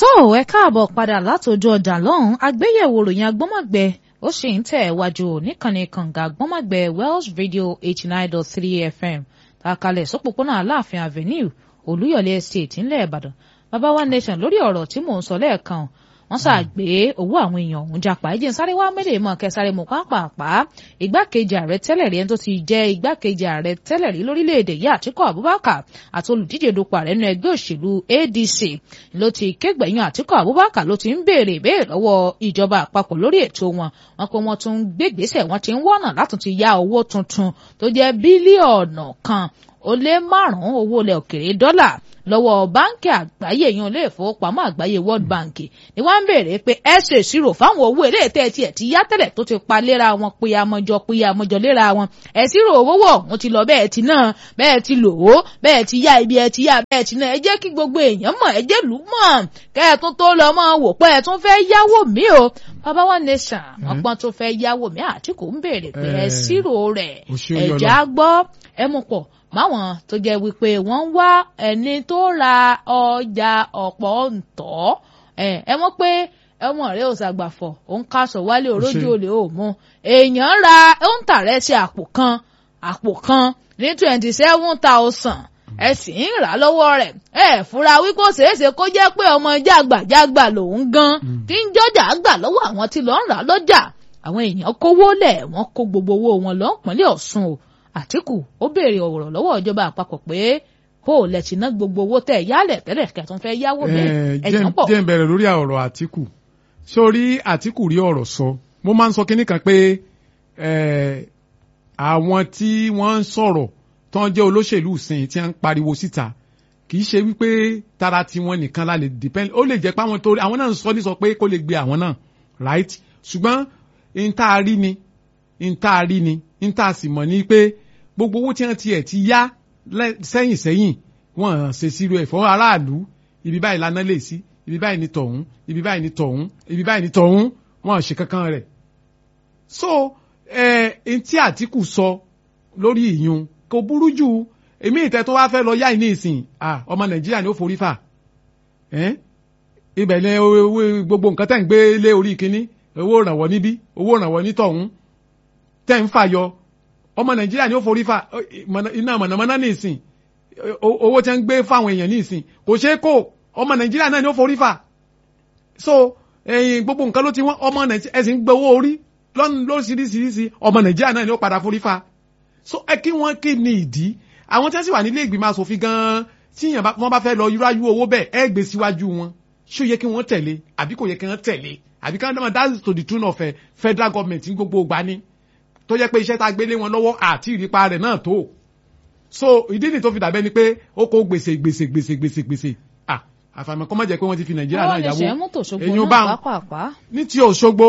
tó ẹ káàbọ̀ padà látòjú ọjà lọ́hùn àgbéyẹ̀wò ròyìn agbọ́mọ̀gbẹ ó sì ń tẹ̀ wájú níkànnì kànga agbọ́mọ̀gbẹ Welsh Radio eighty nine dot three FM tàkàlẹ̀ sọ́pọ̀pọ̀nà Aláàfin Avenue Olúyọ̀lé Estate ńlẹ̀ Ìbàdàn bàbá wa nation lórí ọ̀rọ̀ tí mò ń sọ lẹ́ẹ̀kan wọ́n ṣàgbé owó àwọn èèyàn ọ̀hún japa ẹ̀jẹ̀ ń sáré wá mẹ́lẹ̀ mọ́ kẹsàrè mọ́ pàápàá igbákejì ààrẹ tẹ́lẹ̀ rí ẹni tó ti jẹ́ igbákejì ààrẹ tẹ́lẹ̀ rí lórílẹ̀‐èdè yìí Àtíkù Abubakar àti olùdíje dupò ààrẹ nínú ẹgbẹ́ òṣèlú ADC ló ti kégbẹ̀yìn Àtíkù Abubakar ló ti ń béèrè ìbéèrè lọ́wọ́ ìjọba àpapọ̀ lórí ètò wọn wọn pé wọ́n tún gbégbèsè wọ́n ti ń wọ́nà látún ti ya owó tuntun tó jẹ́ bílíọ̀nù kan ó lé márùn-ún owó ilẹ̀ òkèrè dọ́là lọ́wọ́ báńkì àgbáyé yan ilé ìfowópamọ́ àgbáyé World Bank ni wọ́n ń béèrè pé ẹ ṣe ìṣirò fáwọn owó ilé tẹ́ tiẹ̀ ti yá tẹ́lẹ̀ tó ti pa léra wọn péye amọ̀jọ péye amọ̀jọ léra wọn ẹ ṣírò owó wọ̀ wọ́n ti lọ bẹ́ẹ̀ ti náà bẹ́ẹ̀ ti lò ó bẹ́ẹ̀ ti yá ibi ẹ ti yá bẹ́ẹ̀ ti náà ẹ jẹ́ kí gbogbo èèyàn mọ̀ ẹ jẹ́ lù mọ̀ kẹ́ ẹ tún tó lọ mọ́ wò pé ẹ tún fẹ́ yáwó mi o bàbá wa nation ọgbọ́n tó fẹ́ yáwó mi Àtíkù ń béèrè pé ẹ ṣírò rẹ̀ ẹ̀já gbọ́ ẹ mú pọ̀ máwọn tó jẹ́ wípé wọ́n ń wá ẹni tó ra ọjà ọ̀pọ̀ ǹtọ́ ẹ mọ̀ pé ẹwọn rẹ ò ṣàgbàfọ̀ òun kaṣọ wálé orójú olè ò mú èèyàn ra ó ń tàrẹ sí àpò kan àpò kan ní twenty seven thousand ẹ sì ń rà lọ́wọ́ rẹ̀ ẹ fura wípé ó ṣeéṣe kó jẹ́ pé ọmọ jàgbàjàgbà lòun gan tí ń jọjà gbà lọ́wọ́ àwọn tí lọ́ọ́ ń rà lọ́jà àwọn èèyàn kówó lẹ̀ wọ́n kó gbogbo owó wọn lọ́ọ́ pínlẹ̀ Ọ̀ṣun o Àtíkù ó béèrè ọ̀rọ̀ lọ́wọ́ ìjọba àpapọ̀ pé bó o lẹ̀ ti ná gbogbo owó tẹ̀ yálẹ̀ tẹ́lẹ̀ kẹtùn fẹ́ yáwó bẹ́ẹ̀ ẹ̀jẹ̀ pọ̀. jẹ́ ń bẹ̀rẹ̀ lórí ọ̀rọ̀ Àtíkù sórí Àtíkù rí ọ̀rọ̀ sọ mo máa ń sọ kínní kan pé àwọn tí wọ́n ń sọ̀rọ̀ tó ń jẹ́ olóṣèlú sìn tí wọ́n ń pariwo síta kì í ṣe wípé tara tiwọn nìkan la lè depend ó lè jẹ́ pé àwọn torí àwọn náà ń sọ ní sọ pé kó lè gbé àwọn náà right ṣùgbọ́n n tá a rí ni n tá a rí ni n tá a sì mọ̀ ni pé gbogbo owó tí wọ́n tiẹ̀ ti yá sẹ́yìn sẹ́yìn wọ́n ṣe sírò ẹ̀ fún aráàlú ibi báyìí lana lè sí ibi báyìí ni tọ̀hún ibi báyìí ni tọ̀hún ibi báyìí ni tọ̀hún wọ́n ṣe kankan rẹ̀. so ẹ ẹ tí Àtíkù sọ lórí ìyún kò burú jù èmi ìtẹ́ tó wá fẹ́ lọ yá ìní ìsìn ọmọ Nàìjíríà ni ó forí fà ibẹ̀ ni gbogbo nǹkan tẹ̀ ń gbé lé orí kínní owó ìrànwọ́ níbí owó ìrànwọ́ ní tọ̀hún tẹ̀ ń fàyọ ọmọ nàìjíríà ni ó forí fa iná mọ̀nàmọ́ná ní ìsìn owó tí wọ́n ń gbé fáwọn èèyàn ní ìsìn kò ṣeé kó ọmọ nàìjíríà náà ni ó forí fa so ẹyin gbogbo nǹkan ló ti wọ́n ọmọ nàìjíríà ẹ̀sìn gbé owó orí lóríṣiríṣiríṣi ọmọ nàìjíríà náà ni ó padà forí fa so ẹ kí wọ́n kí ni ìdí àwọn tí wọ́n sì wà nílé ìgbìmọ̀ asòfin gan-an tí wọ́n bá fẹ́ lọ yúráyú owó bẹ́ẹ̀ ẹ gbé síwájú wọn ṣó yẹ kí wọ́n tẹ̀lé àbí kò yẹ kí wọ́n tẹ̀lé àbí ká dáná that's to the tune of federal government ní gbogbo ìgbà ni tó jẹ́ pé iṣẹ́ tá a gbélé wọn lọ́wọ́ àti ìrípa rẹ̀ náà tó so ìdí ni tó fi dàbẹ́ ni pé ó kó gbèsè gbèsè gbèsè gbèsè gbèsè à àfàìmọ̀ kọ́ mọ̀ jẹ́ pé wọ́n ti fi nàìjíríà náà yàwó èyàn bá ní ti Òṣogbo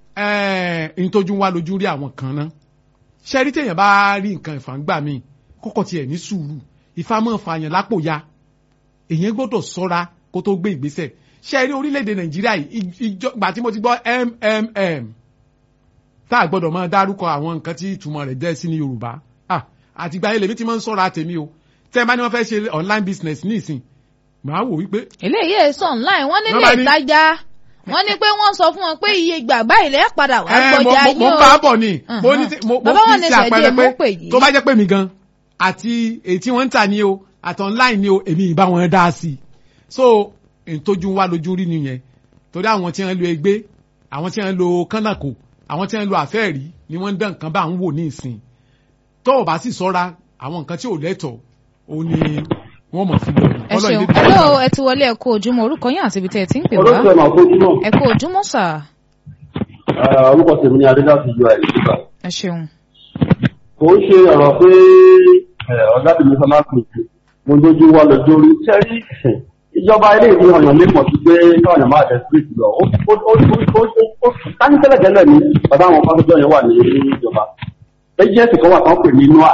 ìtọ́jú wa lójú rí àwọn kan ná ṣe rí téèyàn bá rí nǹkan ìfàǹgbà míì kọ́kọ́ tiẹ̀ ní sùúrù ìfàmọ́ fàyàn lápò ya èyàn gbọ́dọ̀ sọ́ra kó tó gbé ìgbésẹ̀ ṣe rí orílẹ̀-èdè nàìjíríà ìjọba tí mo ti gbọ́ MMM tá a gbọ́dọ̀ máa dárúkọ àwọn nǹkan tí ìtumọ̀ rẹ̀ jẹ́ sí ní yorùbá àtìgbà yẹn lèmi ti máa ń sọ̀rọ̀ àtẹ̀mí o tẹ́ ẹ bá ní wọ́n fẹ́ ṣe online business ní ìsìn màá wò wípé. eléyìí èso online wọ́n nílé ìtajà wọ́n ní pé wọ́n sọ fún wọn pé iye ìgbà báyìí lẹ́ padà wá gbọ́jà yín o. mo ń bá a bọ̀ ni mo fi ṣe àpẹẹrẹ pé tó bá jẹ́ pé mi gan àti èyí tí wọ́n ń tà ní o àti online ní o èmi ìbá wọn dá sí i so ìtọ́jú wa lójú rí nìyẹn torí àwọn tí wọ́n lo ẹgbẹ́ àwọn tí wọ́n lo kánnàkò àwọn tí wọ́n lo àfẹ́ẹ̀rí ni wọ́n ń dán nǹkan bá ń wò ní ìsìn tó o bá sì sọ́ra àwọn nǹkan tí ò lẹ́tọ̀ọ́ ó ní wọ́n mọ̀ sí lọ́nà. ẹ ṣeun hello ẹ ti wọlé ẹ kú ojúmọ́ orúkọ yín àti ibi tẹ́ ẹ ti ń pè wá olóṣèlú ẹ̀ máa kó ojúmọ́. ẹ kú ojúmọ́ sà. orúkọ tèmi ni adé láti yọ àìlè síta. ẹ ṣeun. kò ń ṣe ọ̀rọ̀ pé ọ̀gá tèmi sọ máa pè é mo lójú wa lọ́jọ́ orí sẹ́rí ìjọba ilé ìwé ọ̀yàn lè mọ̀ sí pé káwọn máa tẹ̀ street lọ ó tání tẹ́lẹ̀ tẹ́lẹ̀ ní bàbá àwọn pásítọ̀ yẹn wà ní ìjọba agency kan wà tán pè ní noa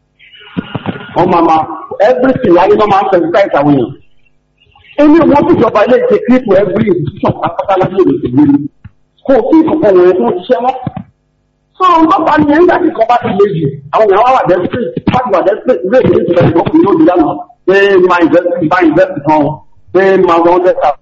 wọ́n máa ma everything láyé náà máa ń fẹ́ sísáìsì àwọn èèyàn ẹni wọ́n ti jọba ilé ìṣe kírípù every institution pátápátá láti lè ṣe gbé ni kò sí ìkọ̀kọ̀ wọ̀nyẹn tó ń ṣiṣẹ́ mọ́ so bàbá ni ẹ̀ńdà tí kan bá ti le jù àwọn èèyàn wá wà desperate wá ti wà desperate ilé ìwé ìṣẹ̀lẹ̀ ìwọ́n kò ní òbí lánàá pé máa invest máa invest kan pé máa wọ́n tẹ̀ ta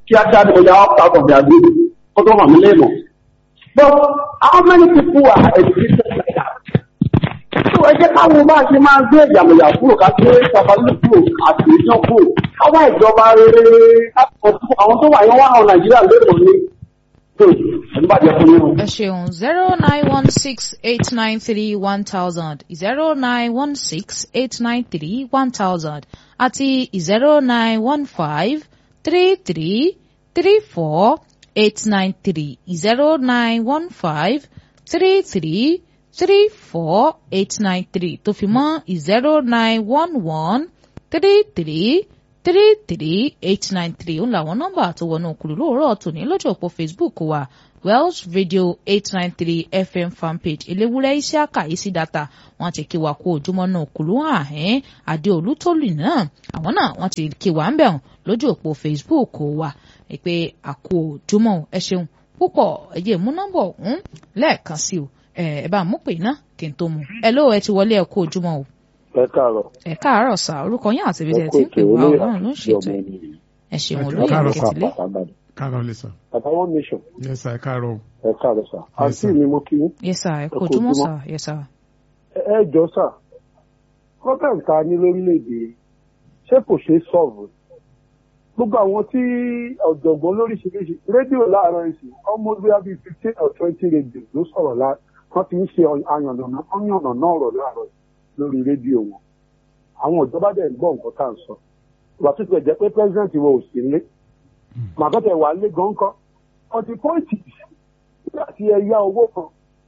kíákíá ni mo yà ọ́ out of their group kó tó hàn mí lé mọ̀. but how many people are educated like that? so ẹ jẹ́ káwọn bá ṣe máa gbé ìyàmùyà kúrò ká gbé babalú kúrò àti ìjọ kúrò káwá ìjọba rere àwọn tó wà yẹn wà hàn nàìjíríà lérò ní tó ẹni bá jẹ fún yín. ẹ ṣeun zero nine one six eight nine three one thousand zero nine one six eight nine three one thousand àti zero nine one five three three three four eight nine three zero nine one five three three three four eight nine three tó fi mọ́ zero nine one one three three three three eight nine three òun làwọn nọ́mbà tó wọnú òkùlù lóòrọ̀ tòní lójú òpó Facebook wa Welsh Radio eight nine three FM fanpage eléwúrẹ́ isiaka isi data wọ́n ti kí wa kó ojúmọ́ náà òkùlù àhẹ́n adéolú tólù náà àwọn náà wọ́n ti kí wa ń bẹ̀rùn lójú òpó Facebook wa pé àkó ojúmọ́ ẹ ṣeun púpọ̀ ẹ̀yẹ mú nọ́mbà ọ̀hún lẹ́ẹ̀kan sí o ẹ bá mú pè náà kí n tó mu ẹ lóò ẹ ti wọlé ẹ kó ojúmọ́ o ẹ káàárọ̀. ẹ káàárọ̀ sá orúkọ yín àti ibi tẹ ti ń pè wá Ọlọ́run ló ń ṣètò ẹ ẹ ṣeun olóyè káàárọ̀ sá. kẹtìlẹ káàárọ̀ lè sọ. àtàwọn nation yes sir káàárọ̀. ẹ káàárọ̀ sà àǹtí sir. mi mo kí yín. yẹ sá ẹ kó kú ojúmọ́ ojúmọ́. sá yẹ sá. ẹ ẹ jọ sà problem ta ní lórílẹ̀‐èdè ṣé kò ṣeé sọ̀rọ̀ gbogbo àwọn tí ọ̀jọ̀gbọ́n lóríṣiríṣi rédíò láàárọ̀ ìsìn ọmọ bíi bíi fifteen or twenty rédíò ló sọ̀rọ̀ lá wọ́n ti ń ṣe àyànnà ọ̀yànnà náà rọ̀ láàárọ̀ yìí lórí rédíò wọn àwọn ìjọba dẹ̀ ń gbọ́ nǹkan tá à ń sọ ìgbà tó ti jẹ́ pé president wọn ò sí nílé màgọ́tẹ̀ wà lé gan kan ọtí pọ́ìntì nígbà tí ẹ yá owó kan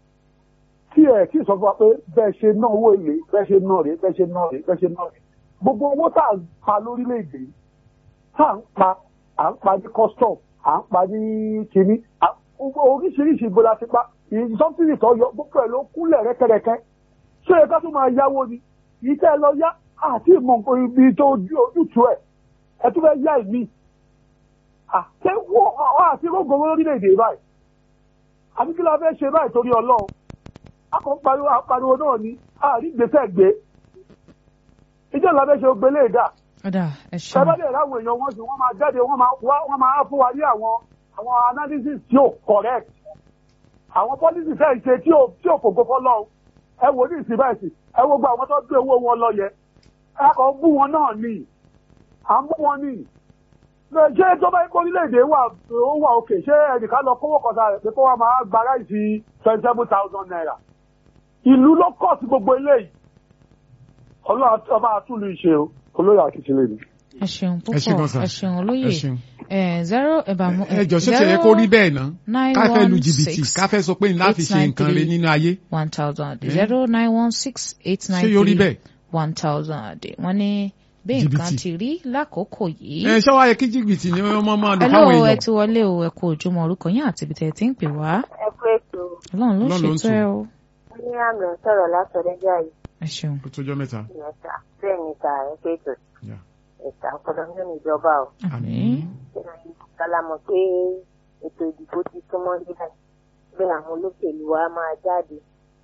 tí ẹ kí sọ fún wa pé bẹ́ẹ̀ ṣe ná owó èlé bẹ́ẹ̀ ṣe ná rèé bẹ́ẹ̀ ṣe ná rèé bẹ́ẹ̀ ṣe ná rèé gbogbo owó tá à ń pa lórílẹ̀‐èdè yìí tá à ń pa à ń pa ní custom à ń pa ní kínní à- oríṣiríṣi ibo la ti pa ìsọ́fìnì tó yọ gbogbo ẹ̀ ló kúnlẹ̀ rẹ́kẹrẹkẹ ṣé ẹ ká tó máa yáwó ni yìí tẹ́ ẹ lọ yá àti ìmọ̀ nǹkan ibi tó ojú ojútùú ẹ̀ ẹ tún fẹ́ yá ìmí àti wọ́n àti rògbò lórílẹ̀‐èdè báyìí àbí kí la fẹ́ ṣe báyìí torí ọlọ́run akọ̀ ń pariwo àpariwo náà ni àrí gbèsè gbé ìjọ ìlà fẹ́ ṣe gbé lè dà ọ̀dà ẹ ṣeun sábàdé ráwọn èèyàn wọn sì wọ́n máa jáde wọ́n máa wá wọ́n máa fún wa ní àwọn àwọn analysis tí ò correct àwọn policy fẹ́ ṣe tí ò tí ò fògo fọlọ́run ẹ wò ní ìsìn báyìí sí ẹ wo gba àwọn tó gbé owó wọn lọ yẹ ẹ kàn ń bú wọn náà ní à ń bú wọn ní ṣé tó bá kó orílẹ̀-èdè wà ó wà òkè ṣé ẹnìkan lọ kówó kọta rẹ̀ pé kó wá máa gba ráìsì twenty seven thousand naira ìlú ló kọ̀ sí gbogbo eléyìí ọlọ́run ọba àtúlù ìṣe o olóyè àkìtìlẹ̀ ni. ẹ ṣeun ẹ ṣe gan púpọ̀ sà. ẹ ṣeun olóyè ẹ ṣeun. ẹ zero ẹ bá mú ẹ jọ ṣé tiẹ̀ yẹ kó rí bẹ́ẹ̀ ná nine ká fẹ́ lu one jìbìtì six ká fẹ́ sọ pé ńlá fi ṣe nǹkan rẹ nínú ayé one thousand Eh? zero nine one six eight nine ṣé yóò rí three bẹ́ẹ̀. one thousand wọ́n ní bí nǹkan Jìbìtì. ti rí lákòókò yìí. ẹ ṣé wàá yẹ kí jìbìtì ni wọ́n máa lò ẹ fáwọn lóò ẹ èèyàn. ti wọlé o ẹ kú ojúmọ́ orúkọ yín àti ibi tẹ́ ẹ ti ń pè wá ẹ kú ètò Ọlọ́run ló Ọlọ́run ló ń ṣètò ẹ o ní àmì sọ̀rọ̀ látọ̀dẹ́jà yìí ẹ ṣeun ó tójọ́ mẹ́ta. ìyẹ̀ta bẹ́ẹ̀ ni ta ẹ pé ètò Yeah. ẹ̀ta ọ̀pọ̀lọpọ̀ nínú ìjọba o àmín kálámọ̀ pé ètò ìdìbò ti súnmọ́ níbẹ̀ bí àwọn olóṣèlú wa máa jáde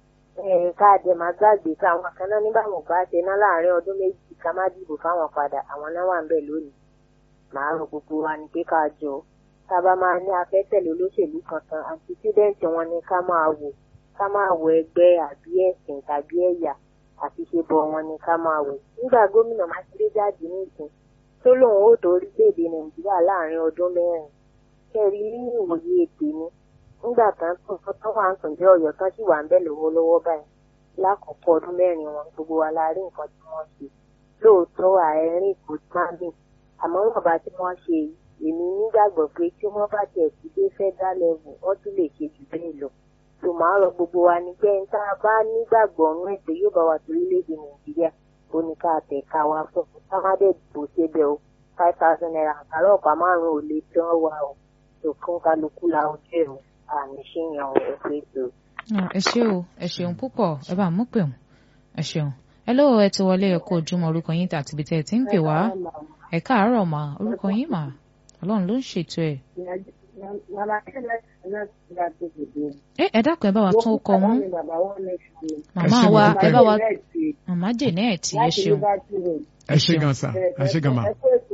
ẹ̀ káàdì máa gbàgbé káwọn kan náà nígbà wọn bá ṣe ná láàárín ọdún méjì ká má dìbò fáwọn padà àwọn náà wà ń bẹ̀ lónìí màá rọ gbogbo wa ní pé ká jọ tá a bá máa ní afẹ́tẹ̀lé olóṣèlú kankan àtisídẹ́ǹtì wọn ni ká máa wò ká máa wò ẹgbẹ́ àbí ẹ̀sìn tàbí ẹ̀yà àti ṣe bọ̀ wọn ni ká máa wò nígbà gómìnà mákindé jáde nísìn tó lóun ó tó orílẹ̀-èdè nàìjíríà láàrin ọdún mẹ́rin kẹrí ní ìwòye ètè ni nígbà kan tó nǹkan tó wà ń sùn jẹ́ ọ̀yọ́ tán sì wà ń bẹ̀ lọ́wọ́lọ́wọ́ báyìí lákòókò ọdún mẹ́rin wọn gbogbo wa la rí nǹkan tí wọ́n ṣe lóòótọ́ àárín kò máa bì àmọ́ wọn bá tí wọ́n ṣe yìí èmi nígbàgbọ́ pé tí wọ́n bá tẹ̀ sí dé federal level wọ́n tún lè ṣe jù bẹ́ẹ̀ lọ tó máa rọ gbogbo wa ní pé tá a bá nígbàgbọ́ ọ̀run ètò yóò bá wa torílẹ̀-èdè nàìjíríà ó ní ká tẹ̀ ká wa fún ká má dẹ̀ dìbò ṣébẹ̀ o five thousand naira àkàrà ọ̀pá márùn-ún ò lè tán wa o tó kún kálukú la ojú ẹ̀ o àmì ṣìyàn ẹ̀ pé tó. Ah, ẹ ṣé o ẹ ṣeun púpọ̀ ẹ bá mú pè wọn ẹ ṣeun ẹ lóò ẹ ti wọlé ẹ kú ojúmọ́ orúkọ yín àti ibi tẹ́ ẹ ti ń pè wá ẹ káàárọ̀ mà orúkọ yín mà Ọlọ́run ló ń ṣètò ẹ. ẹ ẹ dákun ẹ bá wa tún ọkọ wọn màmá ṣé mo wa dúpẹ́. ẹ bá wa màmá Janet ẹ ṣeun ẹ ṣé gan sa ẹ ṣé gan ma.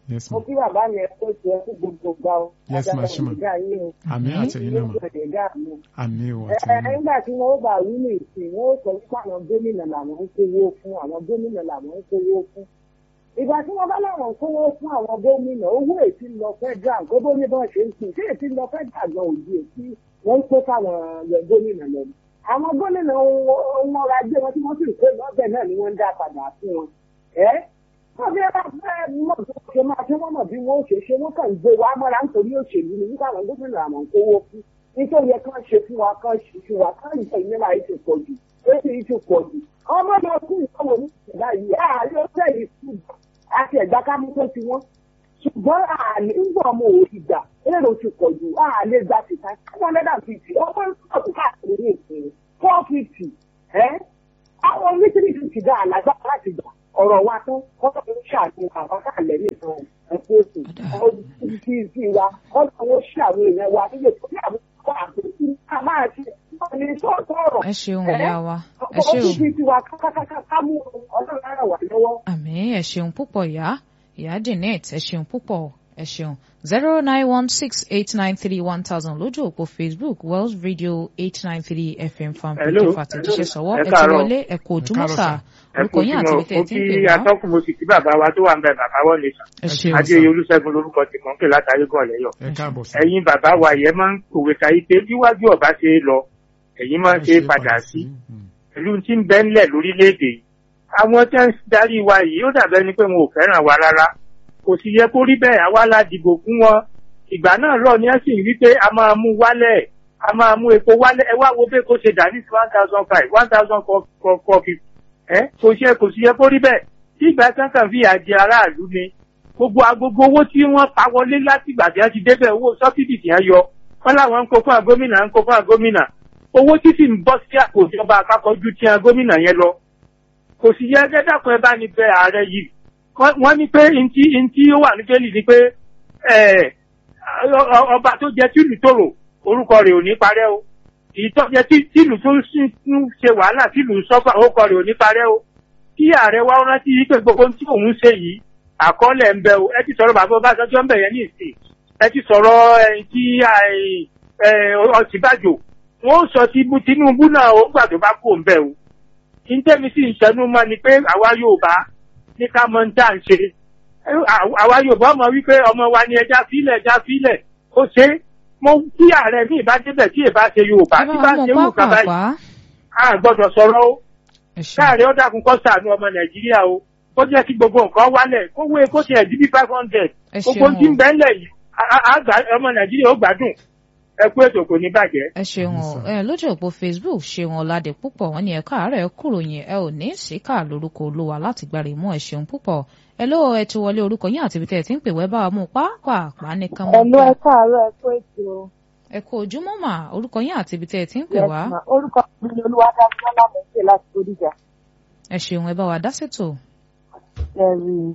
yes mo ma kí bàbá mi ẹ kó tiẹ̀ kú gbogbo gbà ó Yes, ma, ṣe ma. ìdá yìí o àmì àtẹ̀yìn náà ma ìdá mi àmì ò ẹ àtẹ̀yìn náà nígbà tí wọn ó bá wí ní ìsìn wọn ó sọ pé àwọn gómìnà làwọn ń kówó fún àwọn gómìnà làwọn ń kówó fún ìgbà tí wọn bá láwọn ń kówó fún àwọn gómìnà owó èsì lọ federal gbogbo ní bọ́n ṣe ń sìn sí èsì lọ federal gan òdi èsì wọn ń kó fáwọn yọ gómìnà lọ àwọn gómìnà wọn ra gbé wọn tí wọn sì ń kó lọ́bẹ̀ náà ni wọ́n ń dá padà fún wọn ẹ́ wọ́n fi bá fẹ́ mọ̀ tó ṣe máa ṣe wọ́n mọ̀ bí wọ́n ó ṣe ṣe wọ́n kàn ń gbé wa mọ́ra nítorí òṣèlú ni nígbà àwọn gómìnà àwọn ń kówó fún nítorí ẹ kàn ṣe fún wa kàn ṣe fún wa kàn ìfẹ́ ìnira yìí ti pọ̀ jù èsì yìí ti pọ̀ jù ọmọ náà kú ìyàwó ní ìṣẹ̀dá yìí ààrẹ ó fẹ́ yìí kú àti ẹ̀gbá kámú tó ti wọ́n ṣùgbọ́n àlè ń gbọ́ ọmọ òsì gbà èrò ti pọ̀ jù àlè gba tìta one hundred and fifty ọmọ ìṣòkò káàkiri ní ìpínlẹ̀ four fifty ẹ́ àwọn oníṣẹ́ni ti dá àlágbára láti gbà ọ̀rọ̀ wa tán kọ́kọ́ ló ṣàfihàn àwọn káàlẹ́ nìkan ẹ̀kọ́ ètò ọdún tí tí wa kọ́kọ́ ló ṣe àwọn èèyàn wa nílé tó ní àwọn ọkọ̀ àpótí ká máa ṣe ní sọ́ọ̀tọ̀ ọ̀rọ̀ ẹ ṣeun ìyá wa ẹ ṣe o ọdún tí tí wa kákákáká ká mú ọlọ́run ara wà lọ́wọ́. àmì ẹ ṣeun púpọ̀ ìyá ìyá Janet ẹ ṣeun púpọ̀ ẹ ṣeun zero nine one six eight nine three one thousand lójú òpó Facebook Wells Radio eight nine three FM fan Hello. page fàtẹ̀jíṣẹ́ sọ̀wọ́ Ẹ ẹ ti káàárọ̀. wọlé ẹ kú ojúmọ́ Ẹ káàárọ̀ sà sà. orúkọ yín àti ibi tẹ́ ẹ mo ti kí ń pè wá atọ́kùn mo sì kí bàbá wa tó wà ń bẹ bàbá wọlé sàn ẹ ṣeun adé olùṣègùn lórúkọ tí mò ń pè látàrí gan lẹ́yọ̀ ẹ káàbọ̀ sí ẹ̀yin bàbá wa yẹn máa ń kòwé káyí pé bíwájú ọba ṣe é lọ ẹ̀yin máa ń ṣe é padà sí pẹ̀lú tí ń bẹ ńlẹ̀ lórílẹ̀‐èdè yìí àwọn tí ń darí wa yìí ó dàbẹ́ ni pé wọn ò fẹ́ràn wa rárá kò sì yẹ kó rí bẹ́ẹ̀ àwa la dìbò fún wọn ìgbà náà lọ ni ẹ sì rí pé a máa mú wálẹ̀ a máa mú epo wálẹ̀ ẹ wá wo bẹ́ẹ̀ kó ṣe dà ní one thousand five one thousand four fifty ẹ kò ṣe kò sì yẹ kó rí bẹ́ẹ̀ tí ìgbà kankan fi àjẹ aráàlú ni gbogbo agogo owó tí wọ́n pa wọlé láti ìgbà tí wọ́n ti débẹ̀ owó sọ́bsidì tí wọ́n yọ wọ́n láwọn ń kó fún àgómìnà ń kó fún àgómìnà owó tí sì ń bọ́ sí àpò ìjọba àpapọ̀ ju ti àgómìnà yẹn lọ kò sì yẹ gẹ́gẹ́ ẹ bá ní bẹ ààrẹ yìí Wọ́n- wọ́n ní pé ntí ntí ó wà nígbèlì ni pé ẹ, ọ- ọ- ọba tó jẹ tìlù tòrò orúkọ rẹ̀ ò ní parẹ́ o èyí tó jẹ tí- tìlù tó sì ń ṣe wàhálà tìlù sọ́fà orúkọ rẹ̀ ò ní parẹ́ o kí ààrẹ wa rántí yìí pé gbogbo ohun tí òun ṣe yìí àkọọ́lẹ̀ ń bẹ o ẹ ti sọ̀rọ̀ bàbá Ọbásanjọ́ ń bẹ̀ yẹn ní ìsìn ẹ ti sọ̀rọ̀ ẹ, tí àì- ẹ, Ọ̀ṣínbàjò wọ́n sọ ti bu Tinubu náà ó gbà tó bá kú òun bẹ̀ o ìtẹ́mi sì ń ṣẹnu mọ́ ni pé àwa Yorùbá ní ká mọ ń tà ń ṣe Ẹ, àwa- àwa Yorùbá mọ̀ wípé ọmọ wa ni ẹja fílẹ̀ ẹja fílẹ̀ ó ṣe é. mo kí ààrẹ mi ìbá débẹ̀ tí ìbá ṣe Yorùbá ẹ tí bá bá mú ṣe wù kaba yìí pápá a gbọ́dọ̀ sọ̀rọ̀ o ẹ ṣeun káàrẹ ó dákun kó ṣàánú ọmọ Nàìjíríà o kó jẹ́ kí gbogbo nǹkan wálẹ̀ kó wé kó tiẹ̀ di bí five hundred ẹ gbogbo ṣeun tí ń o. bẹ ńlẹ̀ yìí a- a- a gbà- ọmọ Nàìjíríà ó gbádùn ẹ kú ètò kò ní bàjẹ́. ẹ ṣeun o Yes, sir. ẹ lójú òpó facebook ṣeun ọládé púpọ̀ wọ́n ní ẹ̀ka àárẹ̀ kúròyìn ẹ ò ní síkà lórúkọ olúwa láti gbàrè mú ẹ ṣeun púpọ̀ ẹ ló ẹ ti wọlé orúkọ yín àti ibi tẹ́ ẹ ti ń pè wẹ́ bá wa mú pàápàá nìkan mọ́ Ẹ̀lú ẹ káàárọ̀ ẹ kó ètò ẹ kú ojúmọ́ mà orúkọ yín àti ibi tẹ́ ẹ ti ń pè wá ẹ̀sìn orúkọ mi ni Olúwadámilọ́lá Mẹ́sẹ̀ láti Bódìjà. ẹ ṣeun ẹ bá wa dá sètò Ẹ̀rì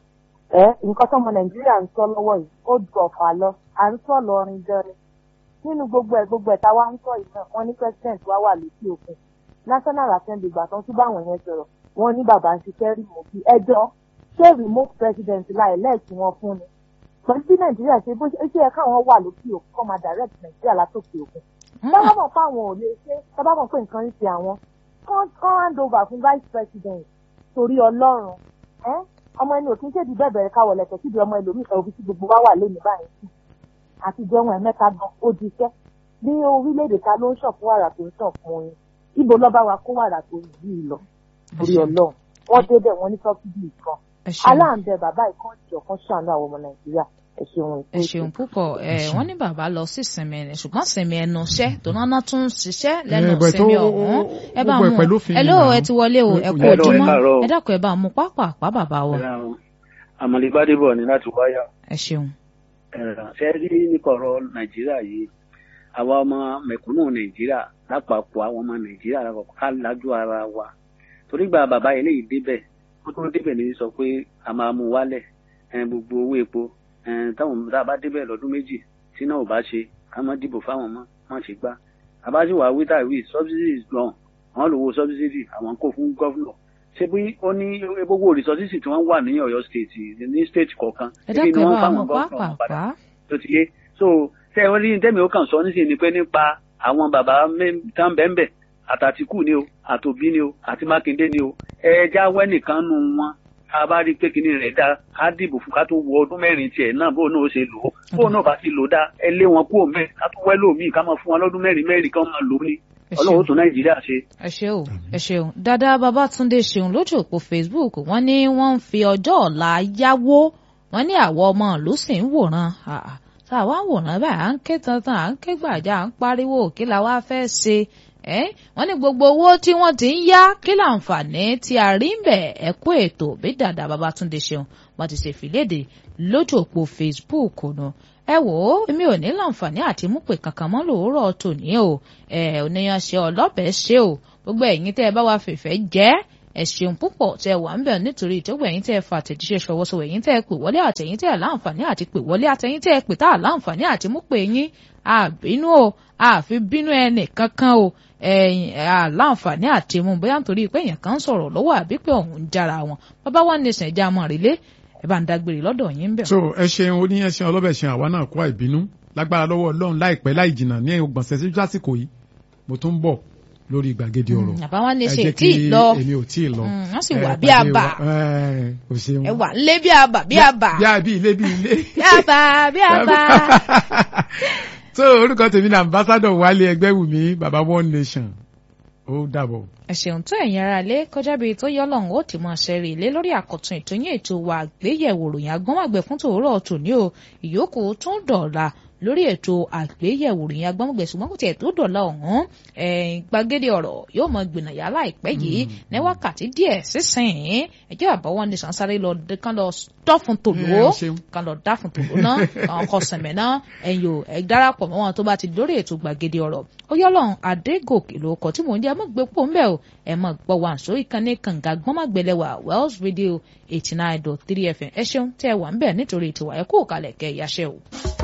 ẹ nǹkan tọ́mọ Nàìjíríà ń sọ lọ́wọ́ yìí ó ju ọ̀fà lọ à ń sọ lọrin gan ni. Nínú gbogbo ẹ̀ gbogbo ẹ̀ tá wá ń sọ yìí náà wọ́n ní president wá wà lókè òkun. National Assembly gbà tán tún bá àwọn yẹn sọ̀rọ̀ wọ́n ní bàbá ń ṣiṣẹ́ rìmọ̀kì ẹjọ́ ṣé remote president láì lẹ́ẹ̀kí wọn fún ni. Pẹ̀lú bí Nàìjíríà ṣe bó ṣe ṣe yẹ káwọn wà lókè òkun kọ́ máa direct Nàìjíríà látòkè òkun. Tábà mọ̀ pé àwọn ò lè ṣe tábà mọ̀ pé nǹkan ń ṣe àwọn kán kán hand over fún vice president torí Ọlọ́run ẹ́ ọmọ ẹni òkín ṣèdí bẹ́ẹ̀ bẹ̀rẹ̀ káwọ̀ lẹ̀kẹ̀ síbi ọmọ ẹlòmíì kan òbí tí gbogbo wa wà lónìí báyìí sí àtijọ́ wọn ẹ̀mẹ́ta gan ó di iṣẹ́ ní orílẹ̀-èdè ta ló ń ṣàn fún wàrà tó ń ṣàn fún oyin ibo lọ́ba wa kó wàrà tó yìí lọ torí Ọlọ́run wọ́n débẹ̀ wọ́n ní sọ́kìdì kan ẹ ṣeun aláǹdẹ bàbá ìkan ìjọ kan ṣàánú àwọn ọmọ Nàìjíríà ẹ ṣeun ẹ ṣeun púpọ̀ ẹ wọ́n ní bàbá lọ sí ìsinmi ẹni ṣùgbọ́n sinmi ẹnu iṣẹ́ tó náná tún ń ṣiṣẹ́ lẹ́nu Eh, but ìsinmi ó- ó- ọ̀hún ó- ẹ bá gbogbo ẹ̀ mú pẹ̀lú òfin ẹ ni ló now. ẹ ti wọlé o ẹ kú Hello, ẹ ojúmọ́ káàárọ̀. ẹ dákun ẹ bá mú pápá bàbá wa àmọ̀lẹ́ gbádébọ̀ ni láti wáyà ẹ ṣeun ẹ̀rọ ṣe rí nípa ọ̀rọ̀ nàìjíríà yìí àwa ọmọ mẹ̀kúnnù nàìjíríà lápapọ̀ àwọn ọmọ nàìjíríà lápapọ̀ ká lájú ara wa torí gba bàbá yẹn léyìí débẹ̀ ó tó débẹ̀ ní sọ pé a máa mú wálẹ̀ ẹ̀, gbogbo owó epo ẹ̀, táwọn tá a bá débẹ̀ lọ́dún méjì tí náà ò bá ṣe ká má dìbò fáwọn mọ́ má ṣe gbá àbájúwà wíta wí subsidies gan wọn lò wo subsidy àwọn kò fún gọ́fúnọ̀ ṣé bí ó ní gbogbo resources tí wọ́n wà ní Ọ̀yọ́ state ní state kọ̀ọ̀kan ẹ ebi ni dákẹ́ wọ́n bá fáwọn wọn gọ́ọ̀nà padà pàápàá. tó ti yé so ṣé ẹ rí tẹ́mi ó kàn sọ nísìnyí ni pé nípa àwọn bàbá mẹ́- tá ń bẹ́ẹ̀ bẹ́ẹ̀ àtàtìkù ni o àtòbí ni o àti Mákindé ni o ẹja wẹ́nìkan nu wọn a bá rí pé kinní rẹ̀ dá á dìbò fún ká tó wọ ọdún mẹ́rin tiẹ̀ náà bóun náà ó ṣe lò ó bóun náà bá ti lò ó dá ẹ lé wọn kúrò mẹ́ ká tó wẹ́ lómìn ká máa fún wọn lọ́dún mẹ́rin mẹ́rin kan máa lò ó ní Ẹ ọlọ́run ó ṣeun. tún Nàìjíríà ṣe. ẹ ṣeun ẹ ṣeun dada babatunde ṣeun lójú òpó facebook wọ́n ní wọ́n ń fi ọjọ́ ọ̀la yáwó wọ́n ní àwọn ọmọ ìlú sì ń wòran Ah, ah. tá a wá ń wòran báyìí à ń ké tantan à ń ké gbàjà à ń pariwo kí la wá fẹ́ ṣe ẹ́ wọ́n ní gbogbo owó tí wọ́n ti ń yá kí láǹfààní tí a rí ń bẹ̀ ẹ kú ètò bí dada babatunde ṣeun wọ́n ti ṣe fìlédè lójú òpó facebook nù ẹ wò ó èmi ò ní láǹfààní àti mú pè kankan mọ́ lòórọ̀ tòní o ẹ oníyan ṣe ọlọ́bẹ̀ ṣe o gbogbo ẹ̀yin tẹ́ ẹ bá wa fìfẹ́ jẹ́ ẹ ṣeun púpọ̀ tẹ́ ẹ wà ń bẹ̀ nítorí ìtọ́gbọ̀ ẹ̀yin tẹ́ ẹ fa àtẹ̀jíṣẹ́ ṣọwọ́ sọ ẹ̀yin tẹ́ ẹ pè wọlé àtẹ̀yin tẹ́ ẹ láǹfààní àti pè wọlé àtẹ̀yin tẹ́ ẹ pè tá à láǹfààní àti mú pè yín àbínú o àfi bínú ẹnì kankan o ẹ̀yin àláǹfààní àti mú bóyá nítorí pé èèyàn kan ń sọ̀rọ̀ lọ́wọ́ àbí pé òun ń jára wọn bàbá wa ní ìsìn ìjà mọ̀ rèlé ẹ bá ń dágbére lọ́dọ̀ yín bẹ̀. so ẹ ṣeun oníyẹn ọlọ́bẹ̀ ṣe àwa náà kó àìbínú lágbára lọ́wọ́ ọlọ́run láìpẹ́ láì jìnnà ní ọgbọ̀nsẹ̀ sí lásìkò yìí mo tún ń bọ̀ lórí gbàgede ọ̀rọ̀ àbá wa ní ẹ ṣe jẹ́ tí ì lọ èmi ò tí ì lọ Mm, wọ́n sì Ẹ wà bí pàdé àbà. wa- ẹ ò ṣeun ẹ wà lé bí àbà bí àbà bí àbí ilé bí ilé bí àbà bí àbà. so orúkọ tèmi ní ambassadọ wálé ẹgbẹ́wùmí baba one nation ó dàbọ̀. ẹ ṣeun tó ẹ̀yin ara lé kọjá bíi tó yọ lọ́hùn ó ti mọ ṣẹ́rí ilé lórí àkọ́tún ètò yín ètò wa àgbéyẹ̀wò ròyìn agbọ́nmọ̀gbẹ̀ fún tòórọ́ tòní o ìyókù tún dọ̀la lórí ètò àgbéyẹ̀wò ròyìn agbọ́nmọ̀gbẹ̀ ṣùgbọ́n kò tiẹ̀ tó dọ̀la ọ̀hún ẹ̀ẹ́n gbàgede ọ̀rọ̀ yóò mọ gbìnàyà láìpẹ́ yìí ní wákàtí díẹ̀ sísìn ẹjọ́ àbáwọ́ ní sànsáré lọ kán lọ dọ́fun tòló Ẹ ṣeun. kán lọ dáfun tòló náà àwọn kan sẹ̀mẹ̀ náà ẹ̀yìn o ẹ̀ darapọ̀ mọ́ wọn tó bá ti lórí ètò gbàgede ọ̀rọ̀ ó yọ́lọ́run adégòkè ló kọ tí mò ń jẹ́ ẹ mọ́ gbé pò ń bẹ̀ o ẹ mọ́ gbọ́ wa àǹsó ìkànnì kànga gbọ́nmágbẹ́lẹ́wà wells radio eighty nine dot three fm ẹ ṣeun tẹ́ ẹ wà ń bẹ̀ nítorí tiwa ẹ kú òkàlẹ̀ kẹ́ ẹ yáṣẹ́ o.